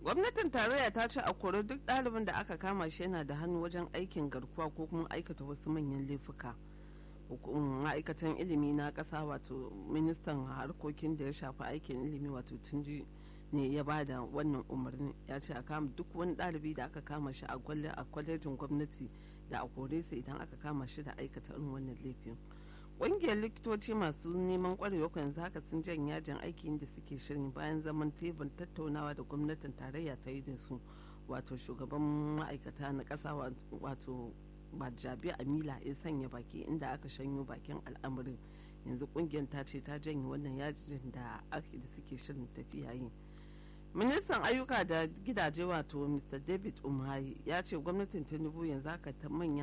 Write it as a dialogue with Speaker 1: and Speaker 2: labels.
Speaker 1: gwamnatin tarayya ta ce a kori duk ɗalibin da aka kama shi yana da hannu wajen aikin garkuwa ko kuma aikata wasu manyan laifuka ma'aikatan ilimi na ƙasa wato ministan harkokin da ya shafi aikin ilimi wato tunji ne ya ba da wannan umarni ya ce a kama duk wani ɗalibi da aka kama shi a kwalejin gwamnati da a kore sa idan aka kama shi da aikata irin wannan laifin ƙungiyar likitoci masu neman ƙwarewa yanzu haka sun jan yajin aiki da suke shirin bayan zaman tebur tattaunawa da gwamnatin tarayya ta yi da su wato shugaban ma'aikata na ƙasa wato bajabi amila ya sanya baki inda aka shanyo bakin al'amarin yanzu ƙungiyar ta ce ta janye wannan yajin da ake da suke shirin tafiya yi ministan ayyuka da gidaje wato mr david umahi ya ce gwamnatin tinubu yanzu haka ta manya